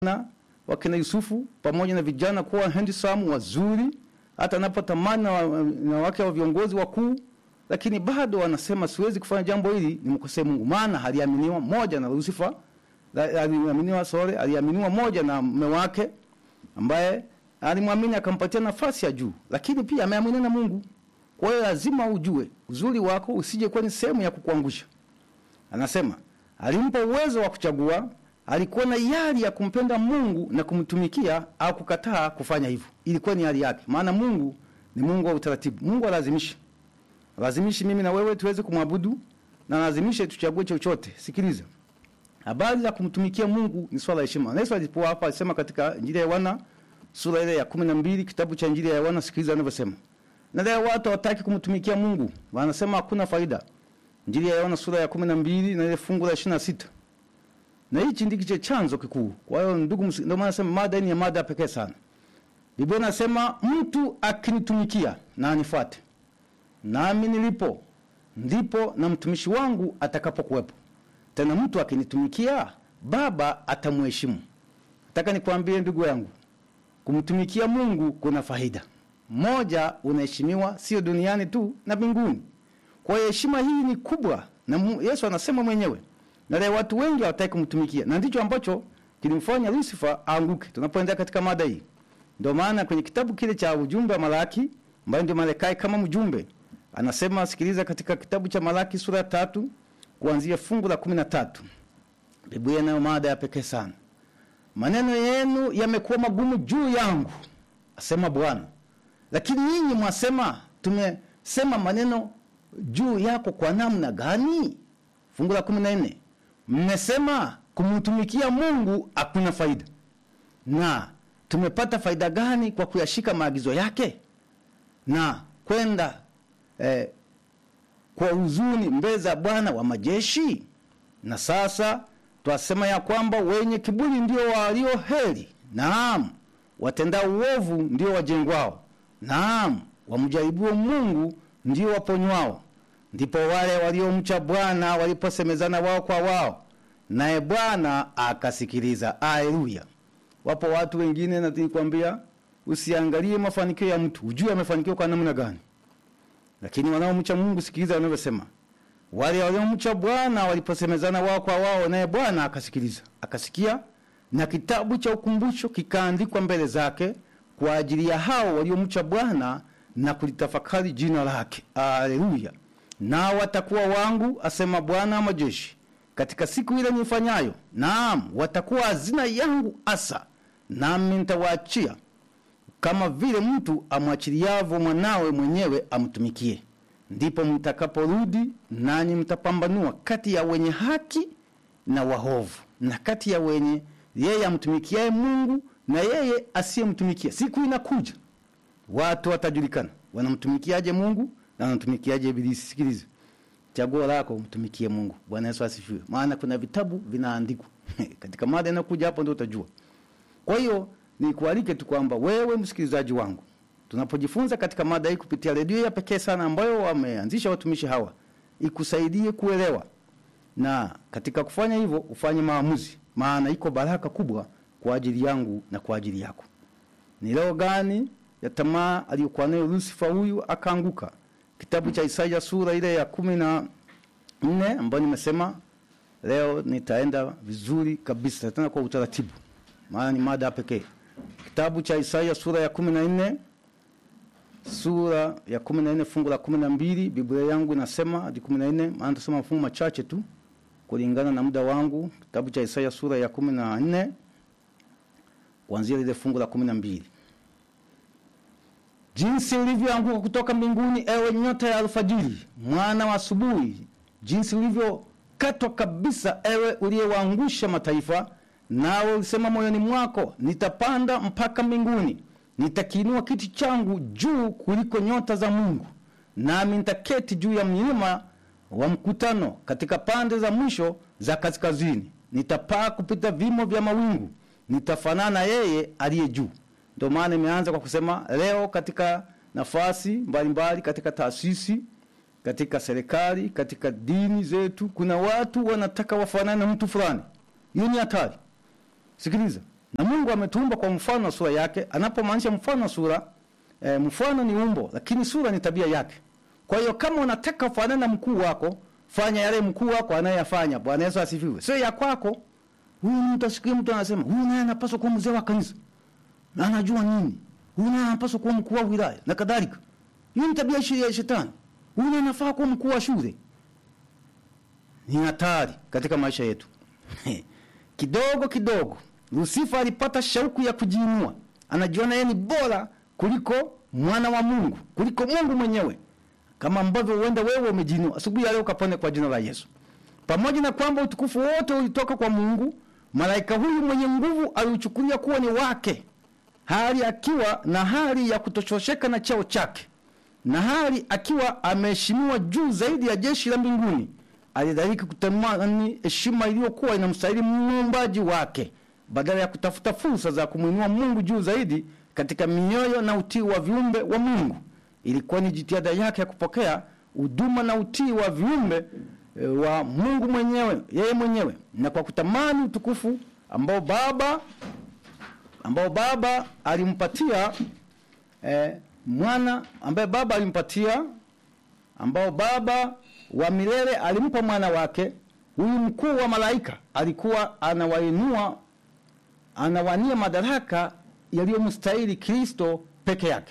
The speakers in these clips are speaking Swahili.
na wakina Yusufu pamoja na vijana kuwa handsome wazuri, hata anapotamani na, wa- na wake wa viongozi wakuu, lakini bado wanasema siwezi kufanya jambo hili, nimkosee Mungu, maana aliaminiwa moja na Lucifer, la- aliaminiwa sorry, aliaminiwa moja na mume wake ambaye alimwamini akampatia nafasi ya juu, lakini pia ameaminiwa na Mungu. Kwa hiyo lazima ujue uzuri wako usije kuwa ni sehemu ya kukuangusha. Anasema alimpa uwezo wa kuchagua, alikuwa na hiari ya kumpenda Mungu na kumtumikia au kukataa kufanya hivyo. Ilikuwa ni hali yake, maana Mungu ni Mungu wa utaratibu. Mungu alazimishi, alazimishi mimi na wewe tuweze kumwabudu na alazimishe tuchague chochote. Sikiliza, habari za kumtumikia Mungu ni swala la heshima. Na Yesu alipokuwa hapa alisema katika Injili ya Yohana sura ile ya kumi na mbili kitabu cha Injili ya Yohana, sikiliza anavyosema. Na leo watu hawataki kumtumikia Mungu, wanasema hakuna faida. Injili ya Yohana sura ya kumi na mbili na ile fungu la ishirini na sita na hichi ndicho chanzo kikuu. Kwa hiyo ndugu, msi- ndio maana nasema mada hii ni ya mada pekee sana. Biblia inasema mtu akinitumikia na anifuate, nami nilipo ndipo na mtumishi wangu atakapokuwepo. Tena mtu akinitumikia, Baba atamheshimu. Nataka nikwambie ndugu yangu, kumtumikia Mungu kuna faida. Moja, unaheshimiwa sio duniani tu na mbinguni. Kwa hiyo heshima hii ni kubwa, na Mu- Yesu anasema mwenyewe, na leo watu wengi hawataki kumtumikia, na ndicho ambacho kilimfanya Lucifer aanguke. Tunapoendelea katika mada hii, ndio maana kwenye kitabu kile cha ujumbe wa Malaki, ambaye ndio Malakai kama mjumbe, anasema sikiliza, katika kitabu cha Malaki sura ya tatu kuanzia fungu la kumi na tatu Biblia inayo mada ya pekee sana. Maneno yenu yamekuwa magumu juu yangu, asema Bwana, lakini nyinyi mwasema, tumesema maneno juu yako kwa namna gani? Fungu la kumi na nne mmesema kumtumikia Mungu hakuna faida, na tumepata faida gani kwa kuyashika maagizo yake na kwenda eh, kwa huzuni mbele za Bwana wa majeshi? Na sasa twasema ya kwamba wenye kiburi ndio walio heri, naam, watendao uovu ndio wajengwao, naam, wamjaribuo Mungu ndio waponywao. Ndipo wale waliomcha Bwana waliposemezana wao kwa wao, naye Bwana akasikiliza. Haleluya! Wapo watu wengine, na nilikwambia usiangalie mafanikio ya mtu, ujue amefanikiwa kwa namna gani. Lakini wanaomcha Mungu, sikiliza wanavyosema wale waliomcha Bwana waliposemezana wao kwa wao, naye Bwana akasikiliza, akasikia, na kitabu cha ukumbusho kikaandikwa mbele zake kwa ajili ya hao waliomcha Bwana na kulitafakari jina lake. Haleluya! Nao watakuwa wangu, asema Bwana wa majeshi, katika siku ile nifanyayo, naam, watakuwa hazina yangu hasa, nami nitawaachia kama vile mtu amwachiliavyo mwanawe mwenyewe amtumikie. Ndipo mtakaporudi nanyi mtapambanua kati ya wenye haki na wahovu, na kati ya wenye yeye amtumikiaye Mungu na yeye asiyemtumikia. Siku inakuja watu watajulikana wanamtumikiaje Mungu na wanamtumikiaje Ibilisi. Sikiliza, chaguo lako umtumikie Mungu. Bwana Yesu asifiwe. Maana kuna vitabu vinaandikwa katika mada inayokuja hapo, ndio utajua. Kwa hiyo nikualike tu kwamba wewe msikilizaji wangu, tunapojifunza katika mada hii kupitia redio ya pekee sana ambayo wameanzisha watumishi hawa, ikusaidie kuelewa, na katika kufanya hivyo ufanye maamuzi, maana iko baraka kubwa kwa ajili yangu na kwa ajili yako. Ni leo gani ya tamaa aliyokuwa nayo Lucifer huyu akaanguka? Kitabu cha Isaya sura ile ya kumi na nne ambayo nimesema leo nitaenda vizuri kabisa tena kwa utaratibu, maana ni mada pekee. Kitabu cha Isaya sura ya kumi na nne sura ya kumi na nne fungu la kumi na mbili Biblia yangu inasema hadi kumi na nne maana tasoma mafungu machache tu kulingana na muda wangu. Kitabu cha Isaya sura ya kumi na nne kuanzia lile fungu la kumi na mbili jinsi ulivyoanguka kutoka mbinguni, ewe nyota ya alfajiri, mwana wa asubuhi, jinsi ulivyokatwa kabisa, ewe uliyewaangusha mataifa. Nawe ulisema moyoni mwako, nitapanda mpaka mbinguni, nitakiinua kiti changu juu kuliko nyota za Mungu, nami nitaketi juu ya mlima wa mkutano, katika pande za mwisho za kaskazini. Nitapaa kupita vimo vya mawingu, nitafanana yeye aliye juu. Ndio maana imeanza kwa kusema leo, katika nafasi mbalimbali mbali, katika taasisi, katika serikali, katika dini zetu, kuna watu wanataka wafanane na mtu fulani. Hiyo ni hatari. Sikiliza, na Mungu ametuumba kwa mfano na sura yake. Anapomaanisha mfano na sura e, mfano ni umbo, lakini sura ni tabia yake. Kwa hiyo kama unataka ufanane na mkuu wako, fanya yale mkuu wako anayeyafanya. Bwana Yesu asifiwe. Sio ya kwako. Huyu mtu asikie mtu anasema, huyu naye anapaswa kuwa mzee wa kanisa. Na anajua nini? Huyu naye anapaswa kuwa mkuu wa wilaya na kadhalika. Hiyo ni tabia ya shetani. Huyu naye anafaa kuwa mkuu wa shule. Ni hatari katika maisha yetu. kidogo kidogo Lusifa alipata shauku ya kujiinua. Anajiona yeye ni bora kuliko mwana wa Mungu, kuliko Mungu mwenyewe. Kama ambavyo huenda wewe umejiinua. Asubuhi ya leo kapone kwa jina la Yesu. Pamoja na kwamba utukufu wote ulitoka kwa Mungu, malaika huyu mwenye nguvu aliuchukulia kuwa ni wake. Hali akiwa na hali ya kutochosheka na cheo chake. Na hali akiwa ameheshimiwa juu zaidi ya jeshi la mbinguni. Alidhaliki kutamani heshima iliyokuwa inamstahili muumbaji wake badala ya kutafuta fursa za kumwinua Mungu juu zaidi katika mioyo na utii wa viumbe wa Mungu. Ilikuwa ni jitihada yake ya kupokea huduma na utii wa viumbe e, wa Mungu mwenyewe, yeye mwenyewe, na kwa kutamani utukufu ambao Baba ambao Baba alimpatia e, mwana ambaye Baba alimpatia ambao Baba wa milele alimpa mwana wake. Huyu mkuu wa malaika alikuwa anawainua anawania madaraka yaliyomstahili Kristo peke yake.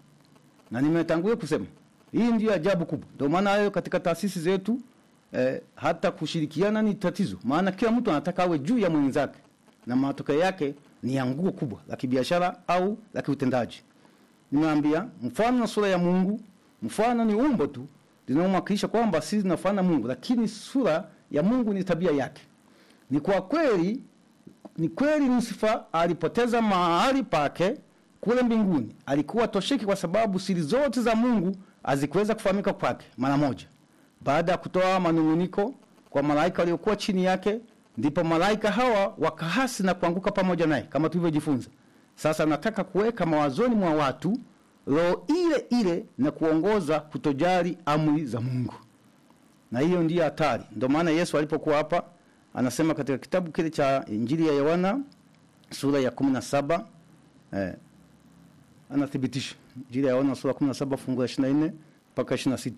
Na nimetangulia kusema hii ndiyo ajabu kubwa. Ndio maana hayo katika taasisi zetu eh, hata kushirikiana ni tatizo, maana kila mtu anataka awe juu ya mwenzake, na matokeo yake ni anguko kubwa la kibiashara au la kiutendaji. Nimeambia mfano na sura ya Mungu, mfano ni umbo tu linalomwakilisha kwamba sisi tunafanana Mungu, lakini sura ya Mungu ni tabia yake. Ni kwa kweli ni kweli Lusifa alipoteza mahali pake kule mbinguni. Alikuwa tosheki kwa sababu siri zote za Mungu hazikuweza kufahamika kwake mara moja. Baada ya kutoa manunguniko kwa malaika waliokuwa chini yake, ndipo malaika hawa wakahasi na kuanguka pamoja naye kama tulivyojifunza. Sasa nataka kuweka mawazoni mwa watu roho ile ile na kuongoza kutojali amri za Mungu, na hiyo ndiyo hatari. Ndio maana Yesu alipokuwa hapa anasema katika kitabu kile cha Injili ya Yohana sura ya 17 eh, anathibitisha Injili ya Yohana sura ya 17 fungu la 24 mpaka 26.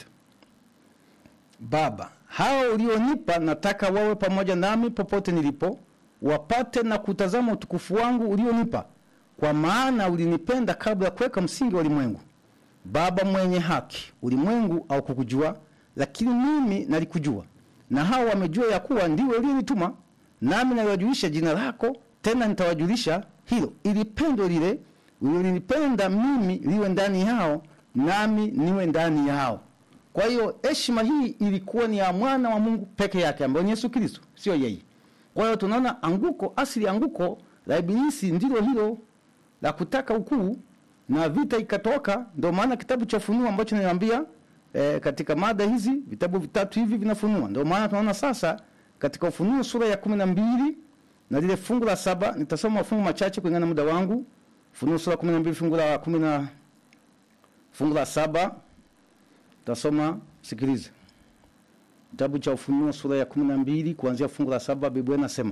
Baba, hao ulionipa nataka wawe pamoja nami popote nilipo, wapate na kutazama utukufu wangu ulionipa, kwa maana ulinipenda kabla ya kuweka msingi wa ulimwengu. Baba mwenye haki, ulimwengu au kukujua, lakini mimi nalikujua na hao wamejua ya kuwa ndiwe uliyenituma, nami naliwajulisha jina lako, tena nitawajulisha hilo, ili pendo lile ulilonipenda mimi liwe ndani yao, nami niwe ndani yao. Kwa hiyo heshima hii ilikuwa ni ya mwana wa Mungu peke yake, ambaye ni Yesu Kristo, sio yeye. Kwa hiyo tunaona anguko, asili anguko la Ibilisi ndilo hilo la kutaka ukuu, na vita ikatoka. Ndio maana kitabu cha Ufunuo ambacho niliambia E, katika mada hizi vitabu vitatu hivi vinafunua. Ndio maana tunaona sasa katika Ufunuo sura ya kumi na mbili na lile fungu la saba nitasoma mafungu machache kulingana na muda wangu. Ufunuo sura ya kumi na mbili fungu la kumi na fungu la saba tasoma, sikilize. Kitabu cha Ufunuo sura ya kumi na mbili kuanzia fungu la saba Biblia inasema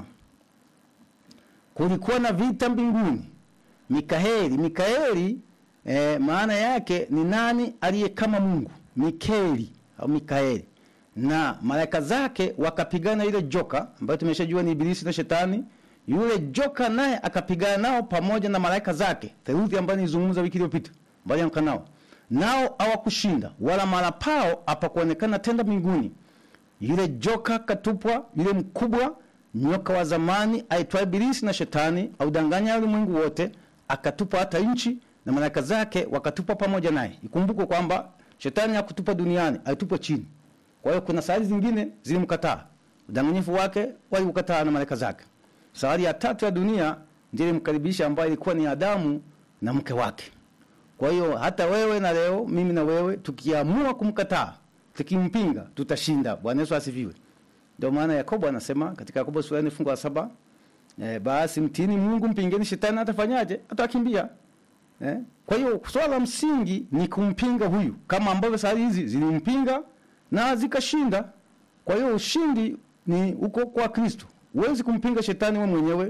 kulikuwa na vita mbinguni. Mikaeli, Mikaeli e, maana yake ni nani aliye kama Mungu Mikeli au Mikaeli na malaika zake wakapigana ile joka ambayo tumeshajua ni Ibilisi na Shetani. Yule joka naye akapigana nao pamoja na malaika zake, theluthi ambayo nilizungumza wiki iliyopita, bali nao nao hawakushinda, wala mara pao hapakuonekana tenda mbinguni. Yule joka katupwa, yule mkubwa nyoka wa zamani aitwaye Ibilisi na Shetani, audanganya ulimwengu wote, akatupwa hata nchi, na malaika zake wakatupwa pamoja naye. Ikumbukwe kwamba Shetani hakutupa duniani, alitupa chini. Kwa hiyo kuna sayari zingine zilimkataa. Udanganyifu wake waliukataa na malaika zake. Sayari ya tatu ya dunia ndiyo ilimkaribisha ambayo ilikuwa ni Adamu na mke wake. Kwa hiyo hata wewe na leo mimi na wewe tukiamua kumkataa, tukimpinga, tutashinda. Bwana Yesu asifiwe. Ndio maana Yakobo anasema katika Yakobo sura ya fungu la saba, eh, basi mtini Mungu mpingeni shetani atafanyaje? Atakimbia. Eh? Kwa hiyo swala la msingi ni kumpinga huyu, kama ambavyo sayari hizi zilimpinga na zikashinda. Kwa hiyo ushindi ni uko kwa Kristo. Huwezi kumpinga shetani wewe mwenyewe.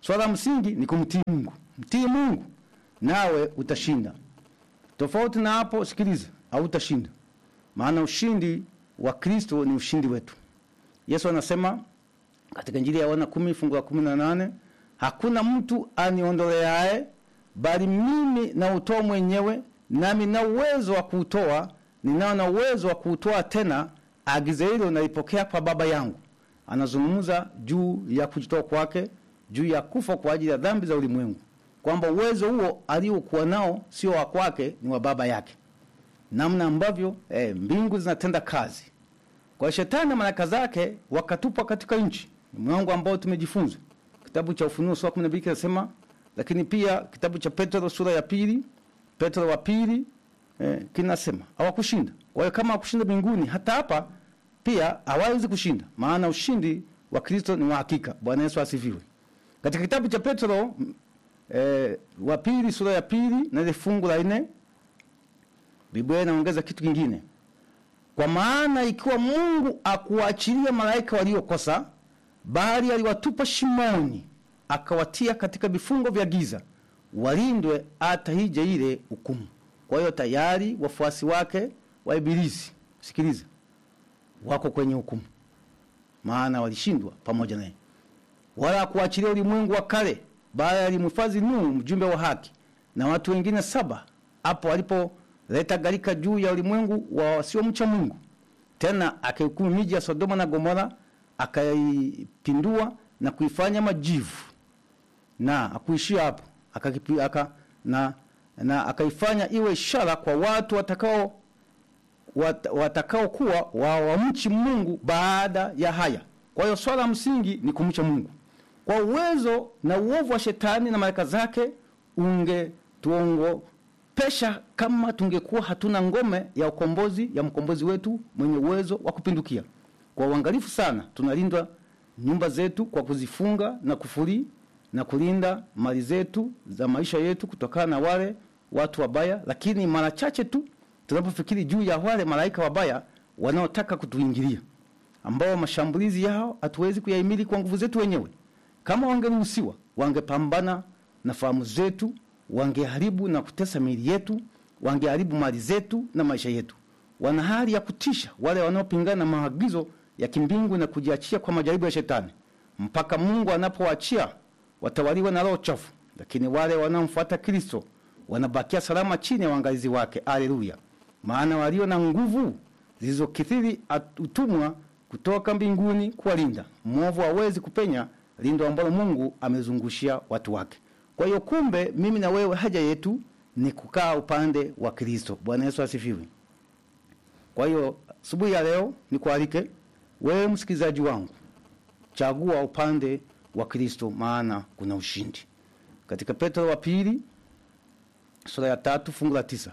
swala la msingi ni kumtii Mungu. Mtii Mungu nawe utashinda. Tofauti na hapo, sikiliza, hautashinda. Maana ushindi wa Kristo ni ushindi wetu. Yesu anasema katika Injili ya Yohana kumi fungu la kumi na nane hakuna mtu aniondoleaye, bali mimi nautoa mwenyewe, nami na uwezo wa kuutoa, ninao na uwezo wa kuutoa tena. Agizo hilo nalipokea kwa Baba yangu. Anazungumza juu ya kujitoa kwake, juu ya kufa kwa ajili ya dhambi za ulimwengu, kwamba uwezo huo aliokuwa nao sio wa kwake, ni wa Baba yake, namna ambavyo eh, mbingu zinatenda kazi kwa shetani na malaika zake wakatupwa katika nchi. Ni mlango ambao tumejifunza kitabu cha Ufunuo sura 12 kinasema, lakini pia kitabu cha Petro sura ya pili, Petro wa pili eh, kinasema hawakushinda. Kwa hiyo kama hawakushinda mbinguni, hata hapa pia hawawezi kushinda, maana ushindi wa Kristo ni wa hakika. Bwana Yesu asifiwe. Katika kitabu cha Petro eh, wa pili sura ya pili na ile fungu la nne Biblia inaongeza kitu kingine kwa maana ikiwa Mungu akuachilia malaika waliokosa, bali aliwatupa shimoni, akawatia katika vifungo vya giza, walindwe hata hije ile hukumu. Kwa hiyo tayari wafuasi wake wa Ibilisi, sikiliza, wako kwenye hukumu, maana walishindwa pamoja naye. Wala akuachilia ulimwengu wa kale, bali alimhifadhi Nuhu, mjumbe wa haki, na watu wengine saba, hapo alipo leta gharika juu ya ulimwengu wa wasiomcha Mungu. Tena akahukumu miji ya Sodoma na Gomora, akaipindua na kuifanya majivu, na akuishia hapo akakipi, aka, na, na akaifanya iwe ishara kwa watu watakao wat, watakao kuwa wawamchi Mungu baada ya haya. Kwa hiyo swala la msingi ni kumcha Mungu. Kwa uwezo na uovu wa shetani na malaika zake ungetuongo pesha kama tungekuwa hatuna ngome ya ukombozi ya mkombozi wetu mwenye uwezo wa kupindukia. Kwa uangalifu sana, tunalindwa nyumba zetu kwa kuzifunga na kufuri na kulinda mali zetu za maisha yetu kutokana na wale watu wabaya, lakini mara chache tu tunapofikiri juu ya wale malaika wabaya wanaotaka kutuingilia, ambao mashambulizi yao hatuwezi kuyahimili kwa nguvu zetu wenyewe. Kama wangeruhusiwa, wangepambana na fahamu zetu wangeharibu na kutesa miili yetu, wangeharibu mali zetu na maisha yetu. Wana hali ya kutisha wale wanaopingana na maagizo ya kimbingu na kujiachia kwa majaribu ya shetani, mpaka Mungu anapowaachia watawaliwa na roho chafu. Lakini wale wanaomfuata Kristo wanabakia salama chini ya uangalizi wake. Haleluya! Maana walio na nguvu zilizokithiri utumwa kutoka mbinguni kuwalinda. Mwovu hawezi kupenya lindo ambalo Mungu amezungushia watu wake. Kwa hiyo kumbe, mimi na wewe, haja yetu ni kukaa upande wa Kristo. Bwana Yesu asifiwe. Kwa hiyo asubuhi ya leo nikualike wewe msikilizaji wangu, chagua upande wa Kristo, maana kuna ushindi. Katika Petro wa pili sura ya tatu fungu la tisa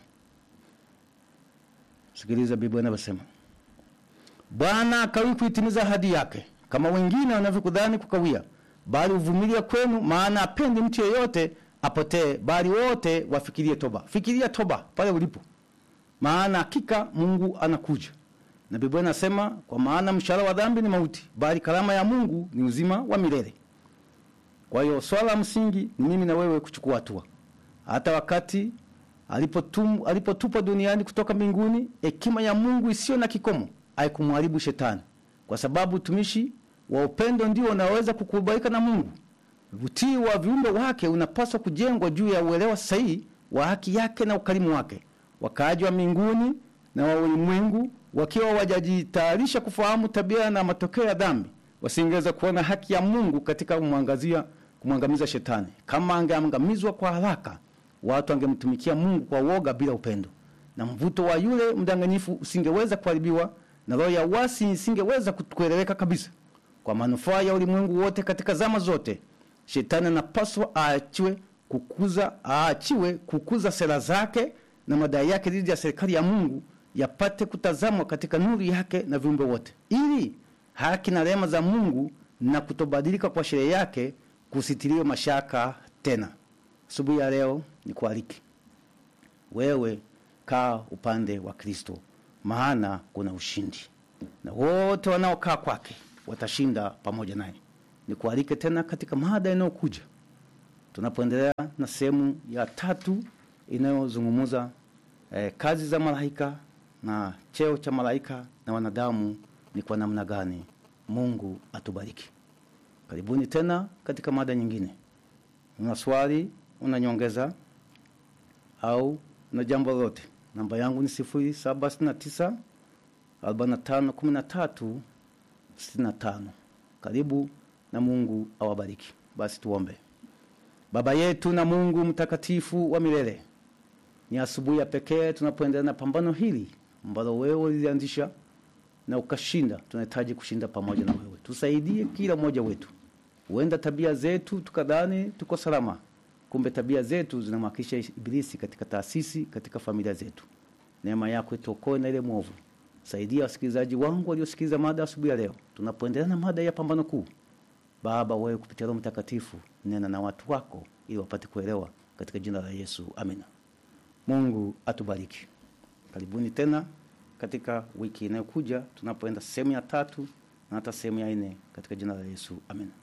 sikiliza Biblia inavyosema, Bwana akawi kuitimiza ahadi yake, kama wengine wanavyokudhani kukawia bali uvumilia kwenu, maana apendi mtu yeyote apotee, bali wote wafikirie toba. Fikiria toba pale ulipo, maana hakika Mungu anakuja. Na Biblia inasema kwa maana mshahara wa dhambi ni mauti, bali karama ya Mungu ni uzima wa milele. Kwa hiyo swala la msingi ni mimi na wewe kuchukua hatua. Hata wakati alipotum alipotupwa duniani kutoka mbinguni, hekima ya Mungu isiyo na kikomo haikumharibu shetani, kwa sababu utumishi wa upendo ndio unaweza kukubalika na Mungu. Utii wa viumbe wake unapaswa kujengwa juu ya uelewa sahihi wa haki yake na ukarimu wake. Wakaaji wa mbinguni na wa ulimwengu wakiwa wajajitayarisha kufahamu tabia na matokeo ya dhambi, wasingeweza kuona haki ya Mungu katika kumwangazia kumwangamiza shetani. Kama angeangamizwa kwa haraka, watu wangemtumikia Mungu kwa woga bila upendo, na mvuto wa yule mdanganyifu usingeweza kuharibiwa, na roho ya uasi isingeweza kueleweka kabisa. Kwa manufaa ya ulimwengu wote katika zama zote, shetani anapaswa aachiwe kukuza aachiwe kukuza sera zake na madai yake dhidi ya serikali ya Mungu yapate kutazamwa katika nuru yake na viumbe wote, ili haki na rehema za Mungu na kutobadilika kwa sheria yake kusitiriwe mashaka tena. Asubuhi ya leo ni kualiki wewe, kaa upande wa Kristo, maana kuna ushindi na wote wanaokaa kwake watashinda pamoja naye. Nikualike tena katika mada inayokuja tunapoendelea na sehemu ya tatu inayozungumza eh, kazi za malaika na cheo cha malaika na wanadamu ni kwa namna gani. Mungu atubariki. Karibuni tena katika mada nyingine. Una swali, una nyongeza au una jambo lolote, namba yangu ni sifuri saba sitini na tisa arobaini na tano kumi na tatu sitini na tano. Karibu na Mungu awabariki. Basi tuombe. Baba yetu na Mungu mtakatifu wa milele, ni asubuhi ya pekee tunapoendelea na pambano hili ambalo wewe ulianzisha na ukashinda. Tunahitaji kushinda pamoja na wewe, tusaidie kila mmoja wetu. Huenda tabia zetu tukadhani tuko salama, kumbe tabia zetu zinamwakilisha Ibilisi katika taasisi, katika familia zetu. Neema yako ituokoe na ile mwovu. Saidia wasikilizaji wangu waliosikiliza mada asubuhi ya leo, tunapoendelea na mada ya pambano kuu. Baba, wewe kupitia Roho Mtakatifu nena na watu wako ili wapate kuelewa, katika jina la Yesu, amina. Mungu atubariki. Karibuni tena katika wiki inayokuja tunapoenda sehemu ya tatu na hata sehemu ya nne katika jina la Yesu, amina.